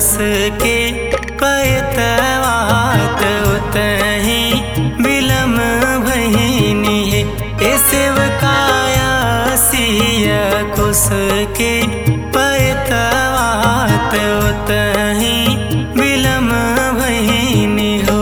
कुस के पैतवात उतही बिलम भहिनी है ए सेवकाया सिया कुस के पैतवात उतही बिलम भहिनी हो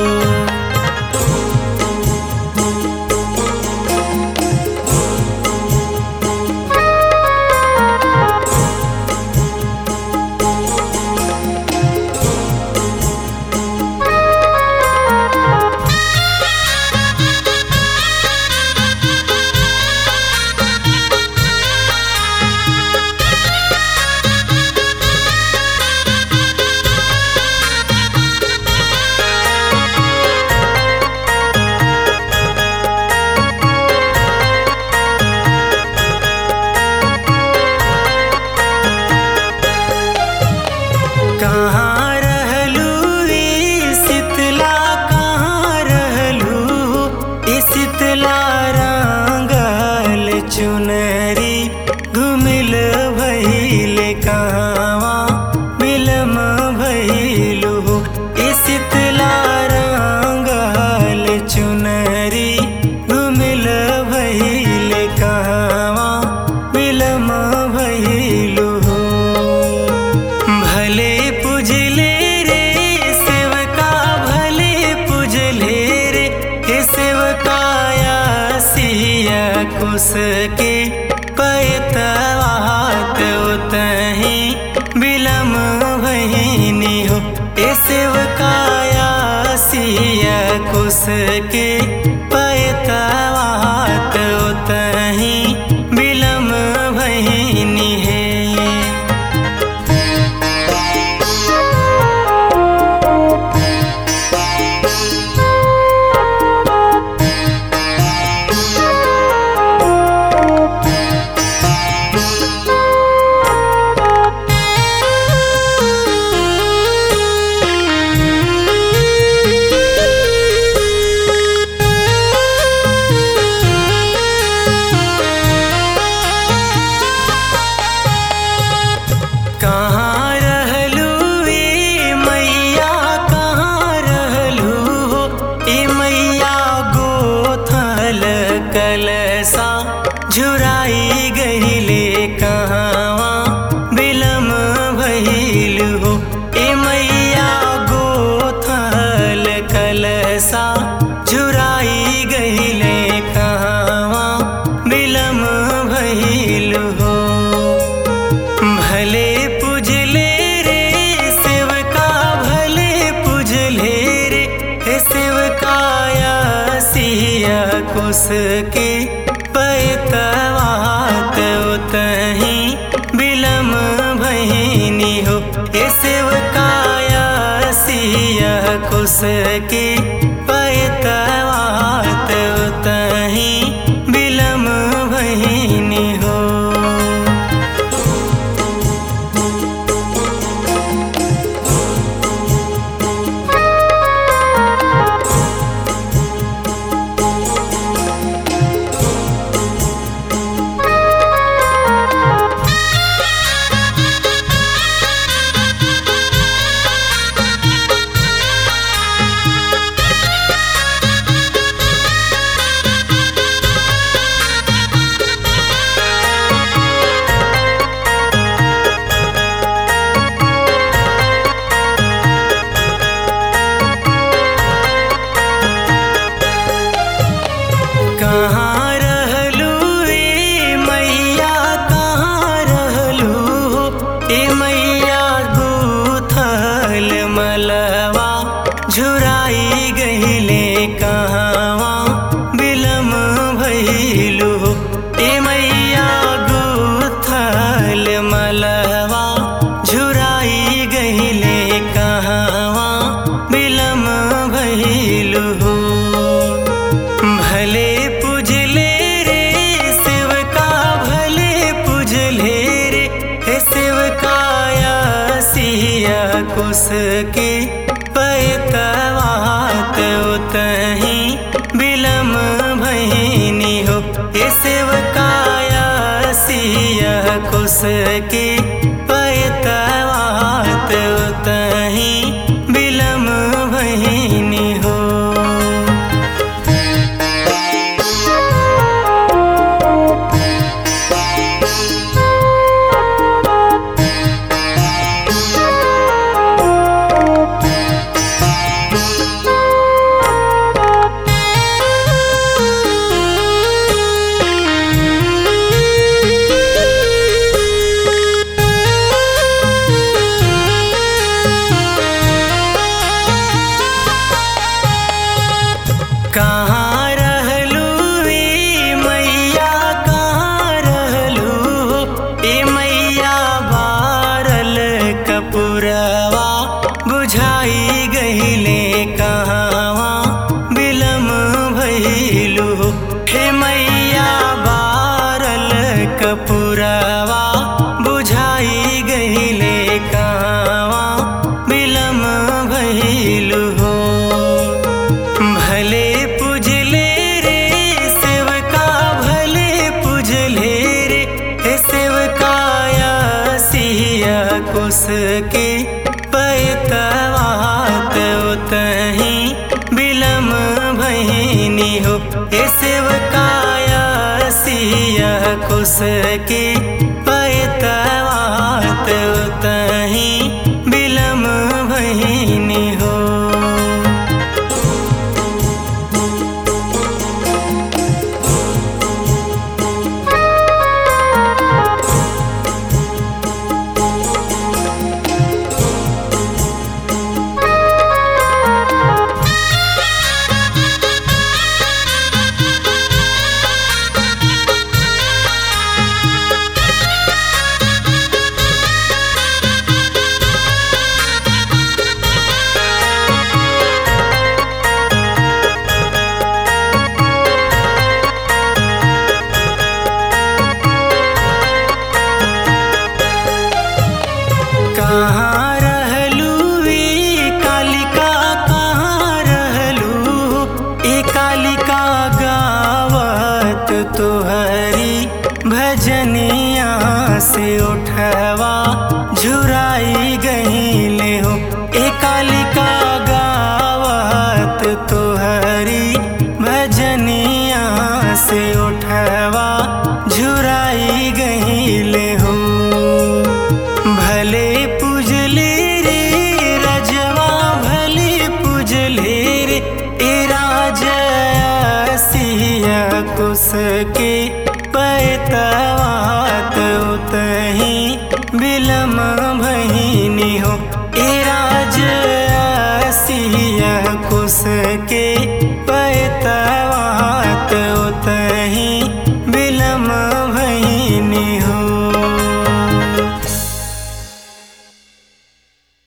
कहाँ रहलू ई शीतला कहाँ रहलू ई शीतला रंगल चुनरी घुमिल भइल कहवा बिलम भइलू ई शीतला रंगल चुनरी घुमिल भइल कहवा बिलम भइलू भले पुजले रे सेवका भले पुजले रे हे सेवकाया सिया कुस के पैतवात उतही बिलम भहिनी हो ए सेवकाया सिया कुस के पैतवात उतही बिलम भहिनी है कहाँ रहलू ए मैया कहाँ रहलू ए मैया गोथल कलसा झुराई गहिले कहवा बिलम भइल हो ए मैया गोथल कलसा झुराई गहिले कहवा बिलम भइल हो भले पुजले रे सेवका भले पुजले रे हे सेवकाया सिया कुस के पैतवात उतही बिलम भहिनी हो हे सेवकाया सिया कुस के पैतवात उतही बिलम भहिनी हो कहाँ रहलू ए मैया कहाँ रहलू ए मैया गूथल मलवा झुराई गहिले कहवा बिलम भइलू ए मैया गूथल मलवा झुराई गहिले कहवा बिलम भइलू भले पुजले रे सेवका भले पुजले रे हे सेवकाया सिया कुस के पैतवात उतही बिलम भहिनी हो हे सेवकाया सिया कुस के पैतवात उतही मैया बारल कपुरवा बुझाई गईले कावा बिलम भइलु हो भले पुजले रे सेवका भले पुजले रे हे सेवकाया सिया कुस के पैतवात उतही बिलम भैनी हो हे सेवकाया सिया कुस के पैतवात उतही बिलम भैनी हो कहाँ रहलू ए कालिका कहाँ रहलू ए कालिका गावत तोहरी भजनिया से उठवा झुराई गईले हो ए कालिका गावत तोहरी भजनिया से उठवा झुराई गईले हो भले पुजले रे रजवा भले पुजले रे ए राजा सिया कुस के पैतवात उतही बिलम भैनी हो ए राजा सिया कुस के पैतवात